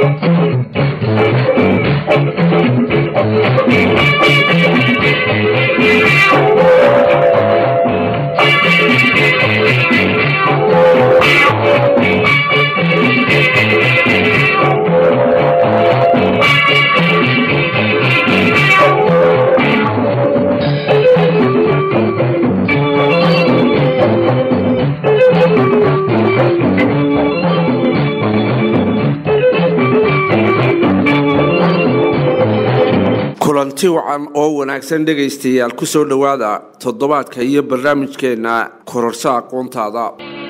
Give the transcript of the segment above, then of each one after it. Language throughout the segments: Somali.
kulanti wacan oo wanaagsan dhegaystayaal ku soo dhowaada toddobaadka iyo barnaamijkeenna kororsa aqoontaada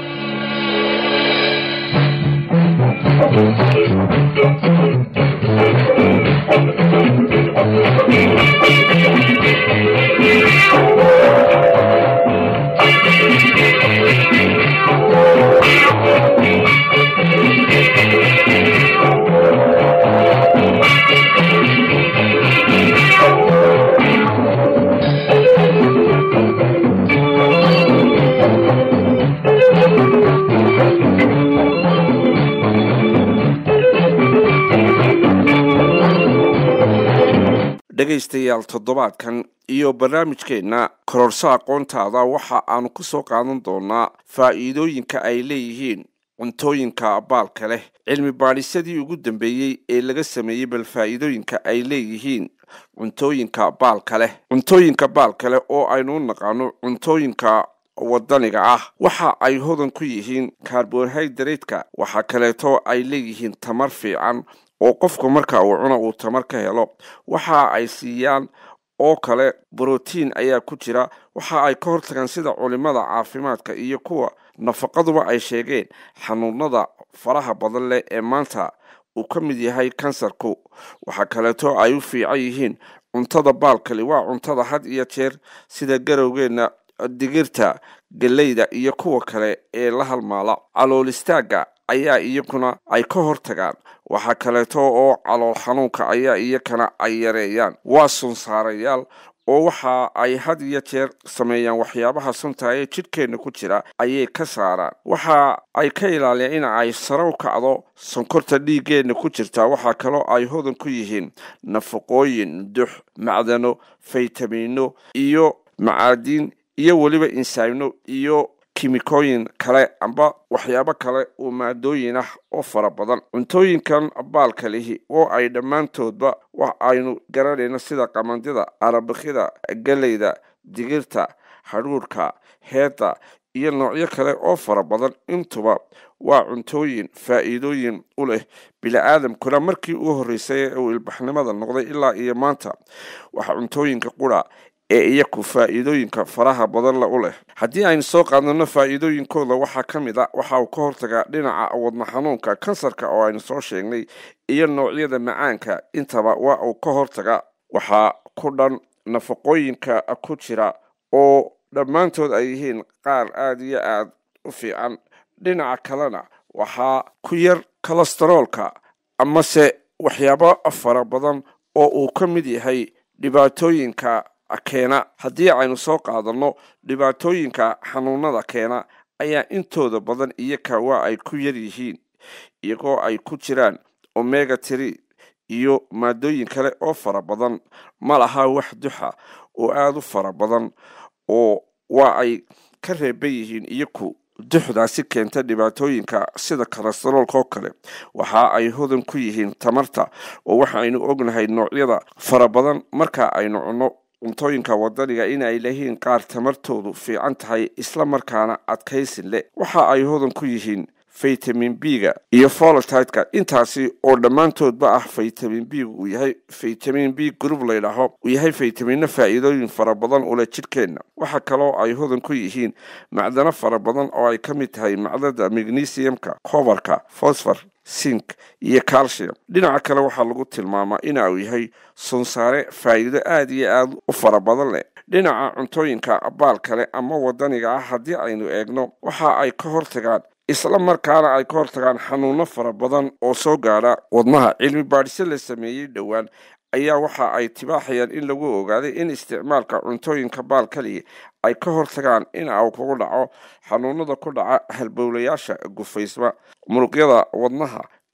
dhegaystayaal toddobaadkan iyo barnaamijkeenna kororso aqoontaada waxa aanu ku soo qaadan doonaa faa'iidooyinka ay leeyihiin cuntooyinka baalka leh cilmi baadhisyadii ugu dambeeyey ee laga sameeyey bal faa'iidooyinka ay leeyihiin cuntooyinka baalka leh cuntooyinka baalka leh oo aynu u naqaano cuntooyinka wadaniga ah waxa ay hodan ku yihiin karbohaydraytka waxaa kaleeto ay leeyihiin tamar fiican oo qofku marka uu cuno uu tamar ka helo waxa ay siiyaan oo kale brotiin ayaa ku jira waxa ay ka hortagaan sida culimada caafimaadka iyo kuwa nafaqaduba ay sheegeen xanuunada faraha badan leh ee maanta uu ka mid yahay kansarku waxaa kaleeto ay u fiican yihiin cuntada baalkali waa cuntada had iyo jeer sida garowgeenna digirta geleyda iyo kuwa kale ee la halmaala calool istaagga ayaa iyakuna ay ka hortagaan waxaa kaleeto oo calool xanuunka ayaa iyakana ay yareeyaan waa sunsaarayaal oo waxa ay had iyo jeer sameeyaan waxyaabaha sunta ee jidhkeenna ku jira ayay ka saaraan waxa ay ka ilaaliyaan in ay sarow kacdo sonkorta dhiiggeenna ku jirta waxaa kaloo ay hodan ku yihiin nafaqooyin dux macdano faytamiino iyo macaadiin iyo weliba insaamno iyo kimikooyin kale amba waxyaabo kale oo maadooyin ah oo fara badan cuntooyinkan baalka lihi oo ay dhammaantoodba wax aynu garanayno sida qamandida arabikida geleyda digirta hadhuurhka heedda iyo noocyo kale oo fara badan intuba waa cuntooyin faa'iidooyin u leh bili-aadamkuna markii uu horreysay ee uu ilbaxnimada noqday ilaa iyo maanta waxaa cuntooyinka qura ee iyaku faa'iidooyinka faraha badan la u leh haddii aynu soo qaadano faa'iidooyinkooda waxaa ka mid a waxa uu ka hortagaa dhinaca wadna xanuunka kansarka oo aynu soo sheegnay iyo noocyada macaanka intaba waa uu ka hortaga waxaa ku dhan nafaqooyinka ku jira oo dhammaantood ay yihiin qaar aada iyo aada u fiican dhinaca kalena waxaa ku yar kolestaroolka amase waxyaabo fara badan oo uu ka mid yahay dhibaatooyinka keena haddii aynu soo qaadanno dhibaatooyinka xanuunada keena ayaa intooda badan iyaka waa ay ku yar yihiin iyagoo ay ku jiraan omega tree iyo maadooyin kale oo fara badan ma laha wax duxa oo aada u fara badan oo waa ay ka reeban yihiin iyaku duxdaasi keenta dhibaatooyinka sida kolestaroolka oo kale waxa ay hodan ku yihiin tamarta oo waxaynu ognahay noocyada fara badan marka aynu cunno cuntooyinka wadaniga inay lehiin qaar tamartoodu fiican tahay isla markaana adkaysin leh waxa ay hodan ku yihiin faytamin b-ga iyo folotideka intaasi oo dhammaantoodba ah faytamin b-ga uu yahay faytamin b group laydhaaho uu yahay faytamino faa'iidooyin fara badan ule jidhkeenna waxaa kaloo ay hodan ku yihiin macdano fara badan oo ay ka mid tahay macdada magnesiumka cobarka fosfor sink iyo calcium dhinaca kale waxaa lagu tilmaamaa ina uu yahay sunsaare faa'iido aada iyo aada u fara badan leh dhinaca cuntooyinka baal kale ama wadaniga ah haddii aynu eegno waxa ay ka hortagaan isla markaana ay ka hortagaan xanuuno fara badan oo soo gaadha wadnaha cilmi baadhisyo la sameeyey dhowaan ayaa waxa ay tibaaxayaan in lagu ogaaday in isticmaalka cuntooyinka baal kaliya ay ka hortagaan in uu kugu dhaco xanuunada ku dhaca halbowlayaasha gufaysma muruqyada wadnaha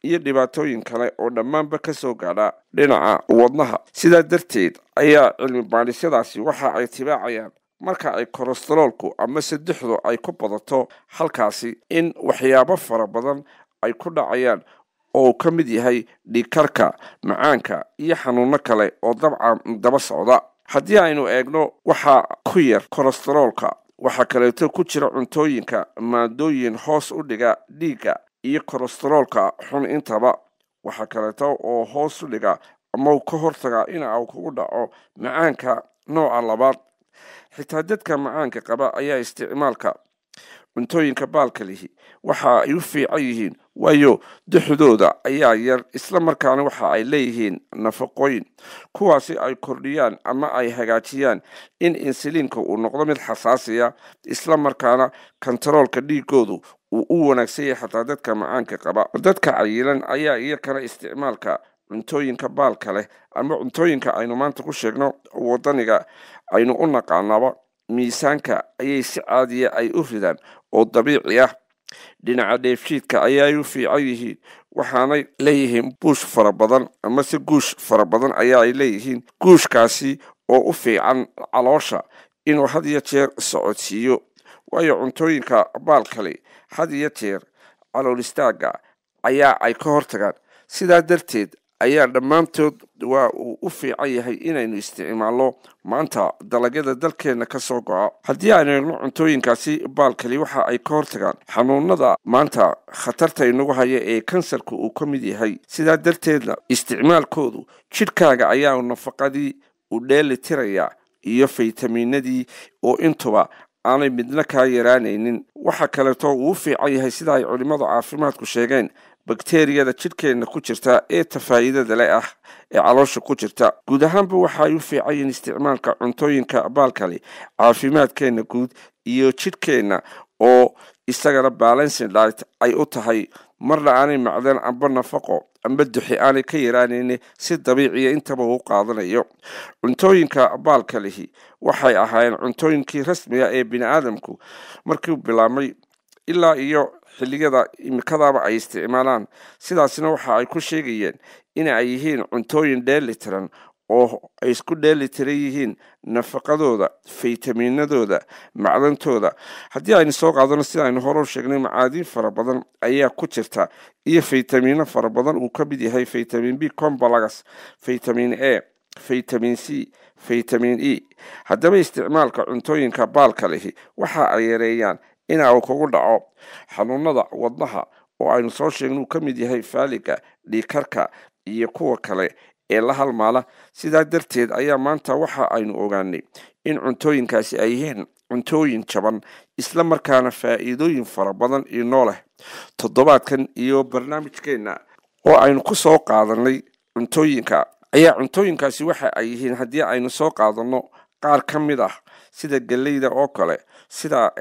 iyo dhibaatooyin kale oo dhammaanba ka soo gaadha dhinaca wadnaha sidaa darteed ayaa cilmi baadhisyadaasi waxa ay tibaacayaan marka ay kolestaroolku ama saddexdu ay ku badato halkaasi in waxyaabo fara badan ay ku dhacayaan oo uu ka mid yahay dhiigkarka macaanka iyo xanuuno kale oo dabcan daba socda haddii aynu eegno waxaa ku yar kolestaroolka waxaa kaleeto ku jira cuntooyinka maadooyin hoos u dhiga dhiigga iyo kolestaroolka xun intaba waxaa kaleeto oo hoos u dhiga ama uu ka hortagaa in uu kugu dhaco macaanka nooca labaad xitaa dadka macaanka qaba ayaa isticmaalka cuntooyinka baalka lihi waxa ay u fiican yihiin waayo duxdooda ayaa yar isla markaana waxa ay leeyihiin nafaqooyin kuwaasi ay kordhiyaan ama ay hagaajiyaan in insuliinka uu noqdo mid xasaasiya isla markaana kontaroolka dhiigoodu uu u wanaagsan yahay xataa dadka macaanka qaba dadka cayilan ayaa iyakana isticmaalka cuntooyinka baalka leh ama cuntooyinka aynu maanta ku sheegno wadaniga aynu u naqaanaba miisaanka ayay si caadiya ay u ridaan oo dabiici ah dhinaca dheefshiidka ayaay u fiican yihiin waxaanay leeyihiin buush fara badan amase guush fara badan ayaa ay leeyihiin guushkaasi oo u fiican caloosha inuu had iyo jeer socodsiiyo waayo cuntooyinka baalkale had iyo jeer calool istaaga ayaa ay ka hortagaan sidaa darteed ayaa dhammaantood waa uu u fiican yahay inaynu isticmaalno maanta dalagyada dalkeenna ka soo go-a haddii aynu eegno cuntooyinkaasi baalkali waxa ay ka hortagaan xanuunada maanta khatarta inagu haya ee kansarka uu ka mid yahay sidaa darteedna isticmaalkoodu jidhkaaga ayaa nafaqadii u dheeli tirayaa iyo faytamiinadii oo intuba aanay midna kaa yaraanaynin waxa kaleeto uu u fiican yahay sida ay culimmadu caafimaadku sheegeen bakteriyada jidhkeenna ku jirta ee tafaa'iidada le ah ee caloosha ku jirta guud ahaanba waxa ay u fiican yihiin isticmaalka cuntooyinka baalkale caafimaadkeenna guud iyo jidhkeenna oo isagana balancing diet ay u tahay marna aanay macdan amba nafaqo amba duxi aanay ka yaraanayni si dabiiciya intaba uu qaadanayo cuntooyinka baalka lihi waxay ahaayeen cuntooyinkii rasmiga ee bini aadamku markii bilaabmay ilaa iyo xilliyada imikadaaba ay isticmaalaan sidaasna waxa ay ku sheegayeen in ay yihiin cuntooyin dheeli tiran oo ay isku dheeli tiran yihiin nafaqadooda faytamiinadooda macdantooda haddii aynu soo qaadano sida aynu hore u sheegnay macaadiin fara badan ayaa ku jirta iyo faytamiino fara badan uu ka mid yahay faytamin b combalagas faytamin a faytamin c faytamin e haddaba isticmaalka cuntooyinka baalka lihi waxa ay yareeyaan ina uu kugu dhaco xanuunada wadnaha oo aynu soo sheegna uu ka mid yahay faaliga dhiikarka iyo kuwa kale ee la halmaala sidaa darteed ayaa maanta waxa aynu ogaanay in cuntooyinkaasi ay yihiin cuntooyin jaban isla markaana faa'iidooyin fara badan inoo leh toddobaadkan iyo barnaamijkeenna oo aynu ku soo qaadanay cuntooyinka ayaa cuntooyinkaasi waxa ay yihiin haddii aynu soo qaadanno qaar ka mid ah sida geleyda oo kale sida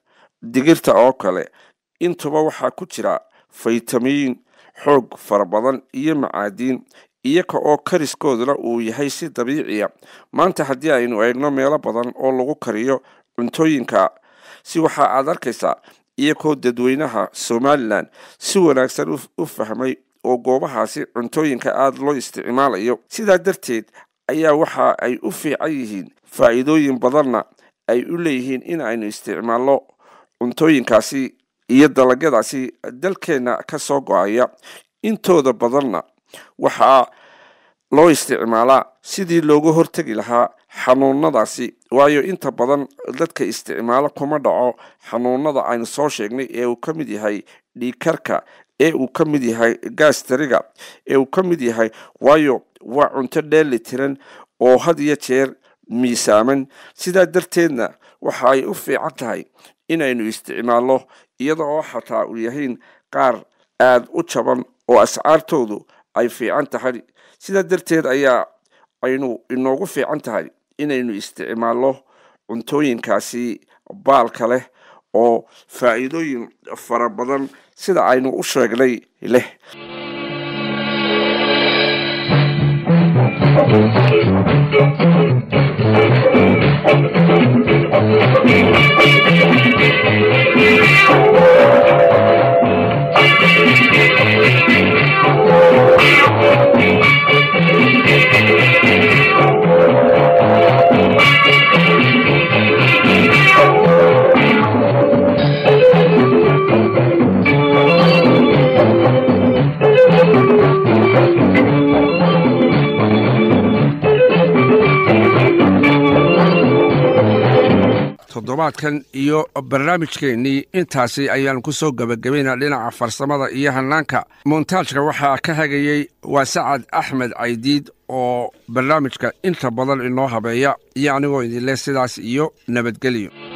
digirta oo kale intuba waxaa ku jira faytamiin xoog fara badan iyo macaadiin iyaga oo kariskooduna uu yahay si dabiiciya maanta haddii aynu eegno meelo badan oo lagu kariyo cuntooyinka si waxa aad arkaysaa iyagoo dadweynaha somalilan si wanaagsan u fahmay oo goobahaasi cuntooyinka aada loo isticmaalayo sidaa darteed ayaa waxa ay u fiican yihiin faa'iidooyin badanna ay u leeyihiin in aynu isticmaalno cuntooyinkaasi iyo dalagyadaasi dalkeenna ka soo go-aya intooda badanna waxaa loo isticmaalaa sidii looga hortegi lahaa xanuunadaasi waayo inta badan dadka isticmaalo kuma dhaco xanuunada aynu soo sheegnay ee uu ka mid yahay dhiikarka ee uu ka mid yahay gaastariga ee uu ka mid yahay waayo waa cunto dheeli tiran oo had iyo jeer miisaaman sidaa darteedna waxa ay u fiican tahay inaynu isticmaalno iyada oo xataa u yahayn qaar aada u jaban oo ascaartoodu ay fiican tahay sidaa darteed ayaa aynu inoogu fiican tahay inaynu isticmaalno cuntooyinkaasi baalka leh oo faa'iidooyin fara badan sida aynu u sheegnay leh toddobaadkan iyo barnaamijkeennii intaasi ayaanu ku soo gebagabaynaa dhinaca farsamada iyo hannaanka montaajka waxaa ka hagayey waa sacad axmed caydiid oo barnaamijka inta badan inoo habeeya iyo anigoo idinleh sidaas iyo nabadgelyo